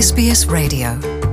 SBS Radio.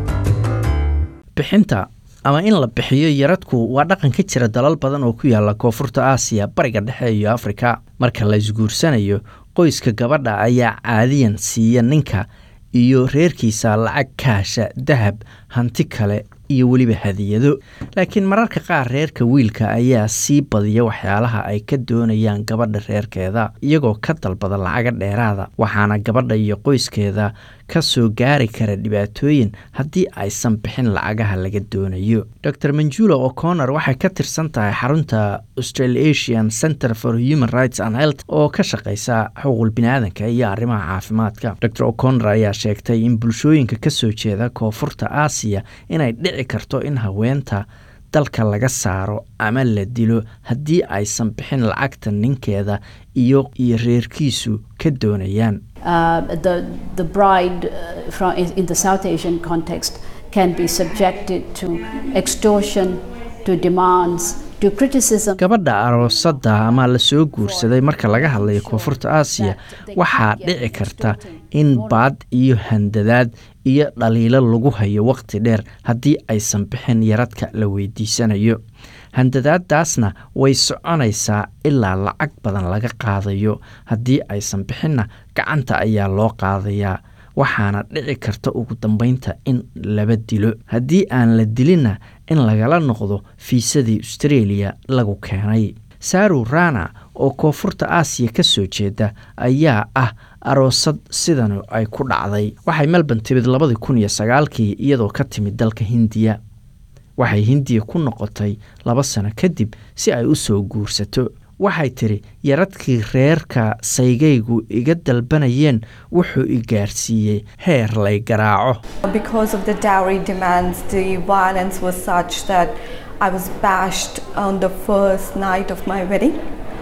bixinta ama in la bixiyo yaradku waa dhaqan ka jira dalal badan oo ku yaala koonfurta aasiya bariga dhexe iyo afrika marka la isguursanayo qoyska gabadha ayaa caadiyan siiya ninka iyo reerkiisa lacag kaasha dahab hanti kale iyo weliba hadiyado laakiin mararka qaar reerka wiilka ayaa sii badiya waxyaalaha ay ka doonayaan gabadha reerkeeda iyagoo ka dalbada lacaga dheeraada waxaana gabadha iyo qoyskeeda ka soo gaari kara dhibaatooyin haddii aysan bixin lacagaha laga doonayo dor manjula o'connor waxay ka tirsan tahay xarunta australasian center for human rights and health oo ka shaqeysa xuquuqul biniaadanka iyo arrimaha caafimaadka dor o'connor ayaa sheegtay in bulshooyinka kasoo jeeda koonfurta aasiya inay dhici karto in haweenta dalka laga saaro ama la dilo haddii aysan bixin lacagta ninkeeda iyo iyo reerkiisu ka doonayaan uh, the, the bride uh, from, in in the South Asian context can be subjected to extortion, to demands, to criticism. gabadha aroosadda ama la soo guursaday marka laga hadlayo koonfurta aasiya waxaa dhici karta in baad iyo handadaad iyo dhaliilo lagu hayo waqti dheer haddii aysan bixin yaradka la weydiisanayo handadaadaasna way soconaysaa ilaa lacag badan laga qaadayo haddii aysan bixinna gacanta ayaa loo qaadayaa waxaana dhici karta ugu dambeynta in laba dilo haddii aan la dilinna in lagala noqdo fiisadii australia lagu keenay saru rana oo koonfurta aasiya ka soo jeeda ayaa ah aroosad sidan ay ku dhacday waxay melbourne timid labadii kun iyo sagaalkii iyadoo ka timid dalka hindiya waxay hindiya ku noqotay laba sano kadib si ay u soo guursato waxay tidhi yaradkii reerka saygaygu iga dalbanayeen wuxuu i gaarsiiyey heer lay garaaco Because of the dowry demands, the violence was such that I was bashed on the first night of my wedding.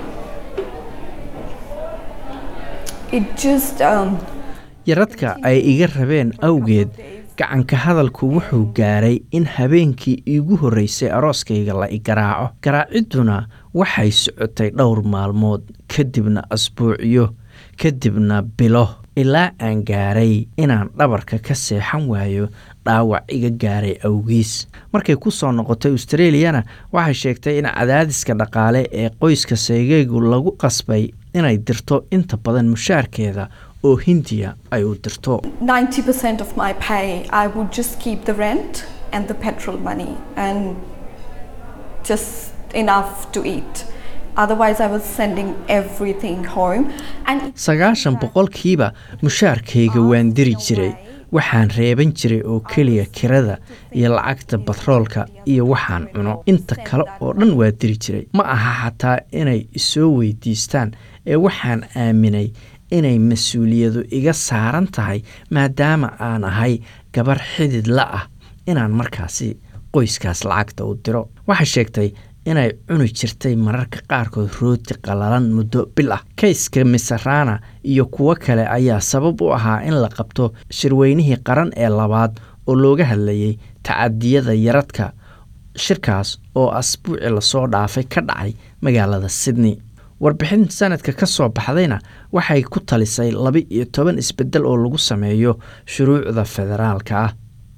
It just, um, yaradka ay iga rabeen awgeed gacanka hadalku wuxuu gaaray in habeenkii iigu horreysay arooskayga la i garaaco garaacidduna waxay socotay dhowr maalmood kadibna asbuucyo kadibna bilo ilaa aan gaaray inaan dhabarka ka seexan waayo dhaawac iga gaaray awgiis markay ku soo noqotay australiyana waxay sheegtay in cadaadiska dhaqaale ee qoyska saygaygu lagu qasbay inay dirto inta badan mushaarkeeda oo hindiya ay u dirto 90% of my pay, I would just keep the rent and the petrol money and just enough to eat. Otherwise, I was sending everything home. And sagaashan boqolkiiba mushaarkayga waan diri jiray waxaan reeban jiray oo keliya kirada iyo lacagta batroolka iyo waxaan cuno inta kale oo dhan waa diri jiray ma aha xataa inay isoo weydiistaan ee waxaan aaminay inay mas-uuliyadu iga saaran tahay maadaama aan ahay gabar xidid la ah inaan markaasi qoyskaas lacagta u diro waxay sheegtay inay cuni jirtay mararka qaarkood rooti qalalan muddo bil ah kayska misarana iyo kuwo kale ayaa sabab u ahaa in la qabto shirweynihii qaran ee labaad oo looga hadlayay tacadiyada yaradka shirkaas oo asbuuci lasoo dhaafay ka dhacay magaalada sydney warbixin sanadka ka soo baxdayna waxay ku talisay laba iyo toban isbedel oo lagu sameeyo shuruucda federaalka ah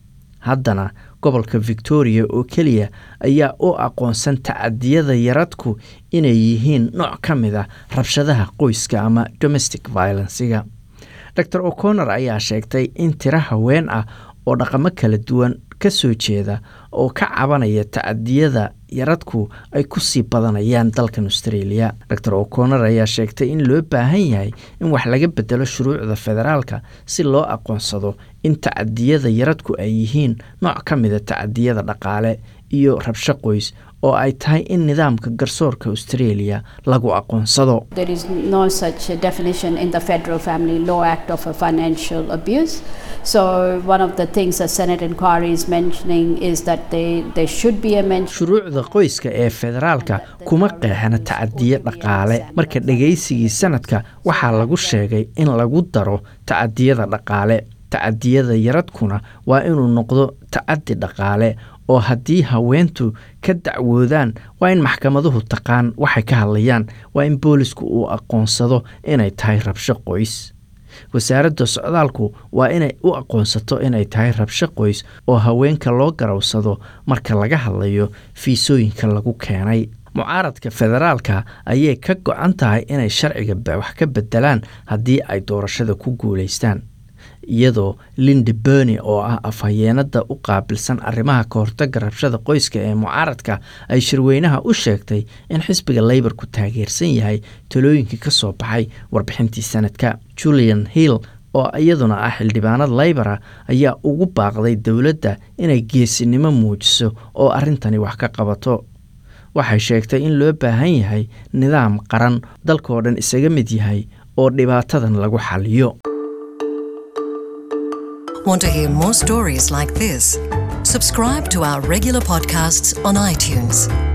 haddana gobolka victoria oo keliya ayaa u aqoonsan tacadiyada yaradku inay yihiin nooc ka mid a rabshadaha qoyska ama domestic violenciga dor o'connor ayaa sheegtay in tiro haween ah oo dhaqamo kala duwan ka soo jeeda oo ka cabanaya tacadiyada yaradku ay ku sii badanayaan dalkan australia dor o'connor ayaa sheegtay in loo baahan yahay in wax laga bedelo shuruucda federaalka si loo aqoonsado in tacadiyada yaradku ay yihiin nooc ka mida tacadiyada dhaqaale iyo rabsho qoys oo ay tahay in nidaamka garsoorka australia lagu aqoonsado There is no such a definition in the Federal Family Law Act of a financial abuse. So, one of the things the Senate inquiry is mentioning is that they, there should be a mention. shuruucda qoyska ee federaalka kuma qeexana tacadiyo dhaqaale marka dhegaysigii sanadka waxaa lagu sheegay in lagu daro tacadiyada dhaqaale tacadiyada yaradkuna waa inuu noqdo tacadi dhaqaale oo haddii haweentu ka dacwoodaan waa in maxkamaduhu taqaan waxay ka hadlayaan waa in boolisku uu aqoonsado inay tahay rabsho qoys wasaaradda socdaalku waa inay u aqoonsato inay tahay rabsho qoys oo haweenka loo garowsado marka laga hadlayo fiisooyinka lagu keenay mucaaradka federaalka ayay ka go-an tahay inay sharciga wax ka bedelaan haddii ay doorashada ku guulaystaan iyadoo linda berny oo ah afhayeenada u qaabilsan arrimaha ka hortaga rabshada qoyska ee mucaaradka ay shirweynaha u sheegtay in xisbiga leybarku taageersan yahay talooyinkii ka soo baxay warbixintii sanadka julian hill oo iyaduna ah xildhibaanad leybara ayaa ugu baaqday dowladda inay geesinimo muujiso oo arrintani wax ka qabato waxay sheegtay in loo baahan yahay nidaam qaran dalkoo dhan isaga mid yahay oo dhibaatadan lagu xaliyo Want to hear more stories like this? Subscribe to our regular podcasts on iTunes.